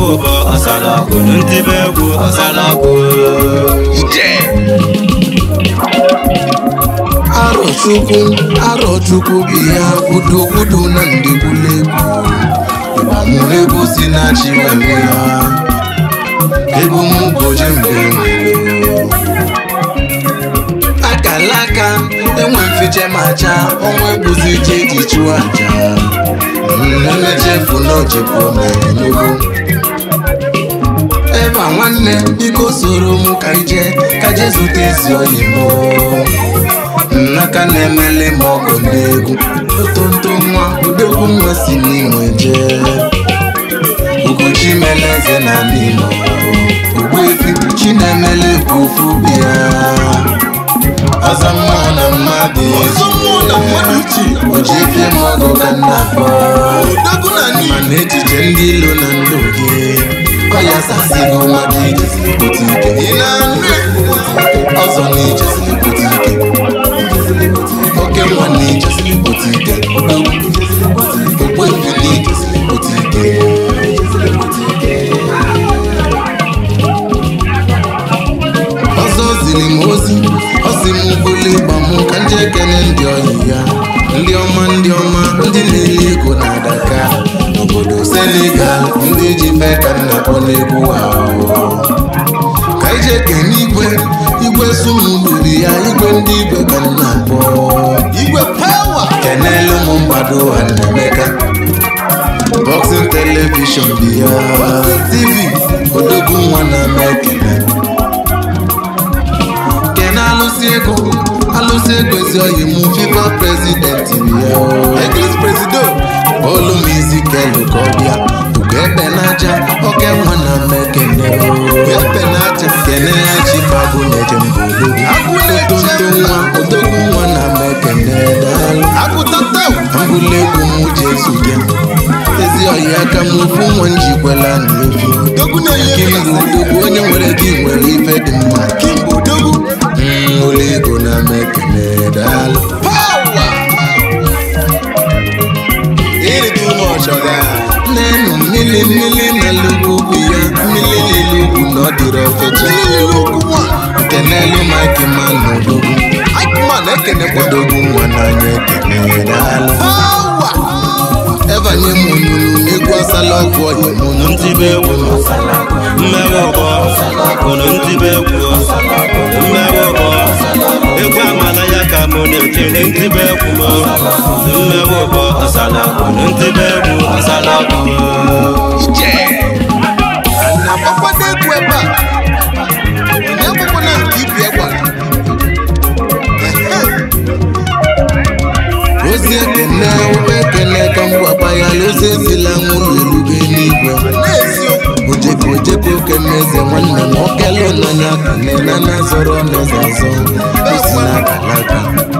ụbọ ọsalọgwụ ntibe egwu ọsalọgwụ Arọchukwu Arọchukwu bụ ya kwudokwudo na ndegwulegwu ịgbamụrụ egwu si na chi were ya egwu m ụbọchị mgbe nwere akala aka enwe mfiche macha ọnwa ebuzi ije eji chụọ aja mmechefu n'ojikwu n'enugu ebe a nwanne biko soro m ka ije ka je zute ezi oyi mụ nnaka na-emele m ọgọ n'egwu otonto nwa udegwu nwa si n'inwe jee ugochi mele eze na n'imo ogbuefi chinemele bụ ofu bịa ọzọ mmụọ na mmadụ ezi ojefie m ọgọ ka nna kpọ mana echiche ndị ilo na ndụ gị ọya sasigo mmadụ ijesi pụta ike ọzọ na ijesi pụta ike oke nwa na ijesi pụta ike okwefi na ijesi pụta ike ọzọ ziri m ozi ọ sị m bụlụ ịgba mụ ka nje ekene ndị ọyị ya ndị ọma ndị ọma ndị na-eli ego na adaka n'obodo senegal ndị ji mee ka nna kpọ n'egwu ahụ ka ije kene igwe igwe sumuduru ya igwe ndị igwe ka nna kpọ igwe pawa kenelu m mgbado Emeka Boxing telivishọn dị ya tv odogwu nwa na-ama ekele kene alụsị ego alụsị ego ezi oyi mụ fifa prezidenti ya eglis presido olu m isi kelu ka ọ bịa ugo ebe n'aja oke nwa na mmekene ebe n'aja kene ya chifago na-eje mba odogwu otonto nwa odogwu nwa na mmekene daalụ mbụlụ egwu m ji ezute ezi oyi aka m ofu nwa njikwela na efi kimgbe odogwu onye nwere gị nwere ife dị mma Mm, ụlọ ego na mekene daalụ nenu mmiri mmiri na lugwu ya mmiri lili ugwu na ọ dịrị ofecha kenelu mike man odogwu odogwu nwa n'anya ekene daalụ ebanye m onyonyo n'egwu asala ọgwụ ọhịa m onyonyo ntibe egwu mmewe ụbọ unu ntibe egwu mmewe ụbọ egwu amala ya ka mụ na-ekele ntibe egwu m mmewe ụbọ ọsalọgwụ ntibe egwu ọsalọgwụ na-agbakwado egwu ebe a onye agbakwana nke ibi egwa ozi ekene ube ekene ka mgbagba ya ozi ezila nwụlọ elugo n'igwe ojeko ojeko kene eze nwanne m okelu n'anya kene na na zọrọ n'eze azọ osi na akalaka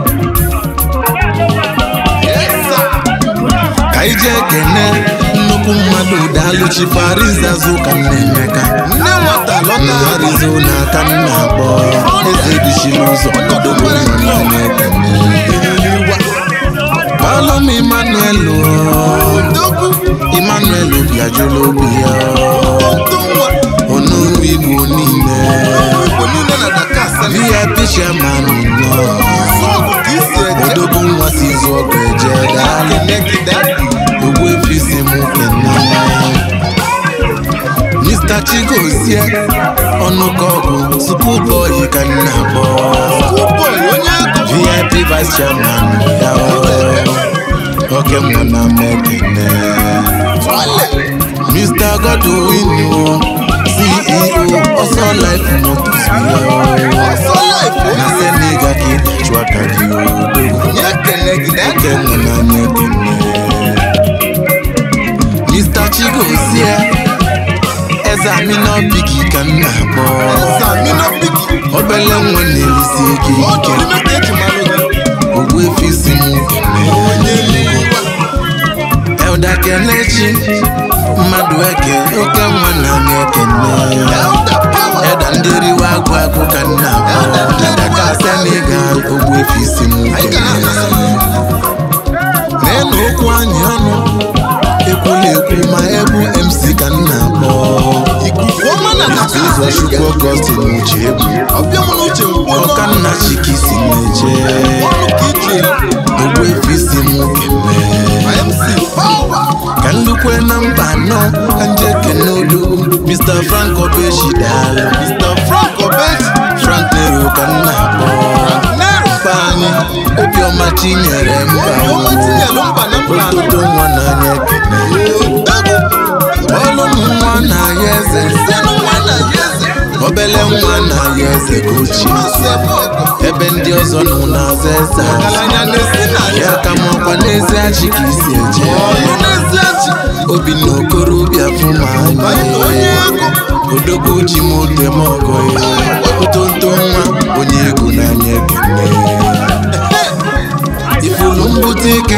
ka ije ekene nnukwu mmadụ daalụchi parizazu ka nna emeka nne nwata lọta arizona ka nna akpọ eze bichiri ụzọ ọdọgbo nọ na-ekene Palom Emmanuel Odogwu Emmanuel Obiajulu obi ya Onuru Igbo niile VIP chairman nọ Odogwu nwa si izu ọgụ eje daalụ Ogbu efisi m kene Mr. Chigozie ọnụkọgụ Superboy ka nna akpọ VIP vice chairman ya oke mma na mekene Mr. Godwin o CEO ọsọ life motors ya na Senegal ka ị na-achụ aka gị odogwu oke mma na mekene Mr. Chigozie eze amina bigi ka m na-akpọ obele nwa na-elisi ike ike ogbu efi si m elda kelechi mmadụ eke oke nwa na m ekene eda ndị riwe agụ agụ ka m na-akpọ dada ka senegal ogbu efi si m n'elu okwu anyị ọnụ ekwula ekwu ma ebu mc ka m na-akpọ ụzọ chukwu ọgọstin uche egwu ọkanna chikisi na-eje ogbuefi si m keme ka ndukwe na mba anọ ka nje kene odogwu mr frank obeshidala frank nero ka nna akpọ mba anyị obiọma chinyere mba ototo nwa n'anya ekene ọlụ m nwa na-aya eze obele nwa na-aya eze ka ochie ebe ndị ọzọ nọ na-aza eze ya ka m ọkwa n'ezi achị ka isi eje obi na okorobịa fụ m anya odogwu ji m ote m ọgọ ya otonto nwa onye ego n'anya ekene ifulu mbute ike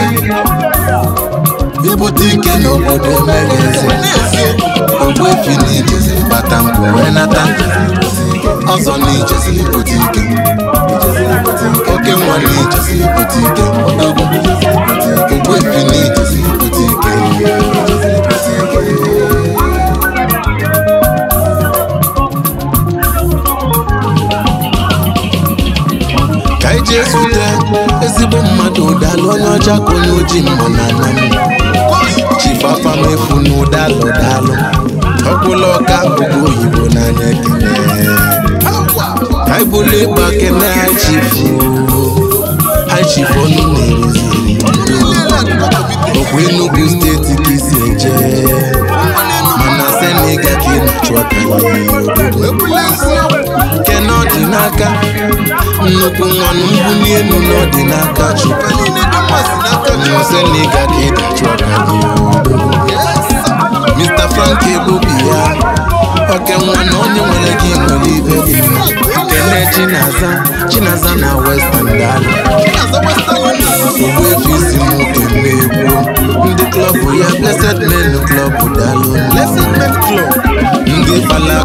ibute ike n'obodo emeghị eze ogbuefi n'ijezi bata mpụ wee nata ọzọ n'ijezi ibute ike oke nwa n'ijezi ibute ike odogwu ogbuefi n'ijezi ibute ike ka anyị jee zute ezigbo mmadụ ụdalụ onye ọcha ka onye ojii mma na ana m chifafa mefu na ụdalụ dalụ ọkwụla ọka ogo oyibo n'anya ekene anyị bụlụ ịgba kene ha chifu ha chifu ọnụ na-eruziri ọkwa Enugu steeti ka isi eje mana seniga ka ị na-achụ aka kene ọ dị n'aka nnukwu nwanụ mbuli elu na ọ dị n'aka chukwu seniga ka ị na-achụ aka Mr. Frank Ebubi ya oke nwa na onye nwere gị nwere ibe dị mma kene Chinaza Chinaza na Western Dala ogbuefi isi m kene egwu ndị klọbụ ya Blessed Men Club Dalo Blessed Men Club ndị fala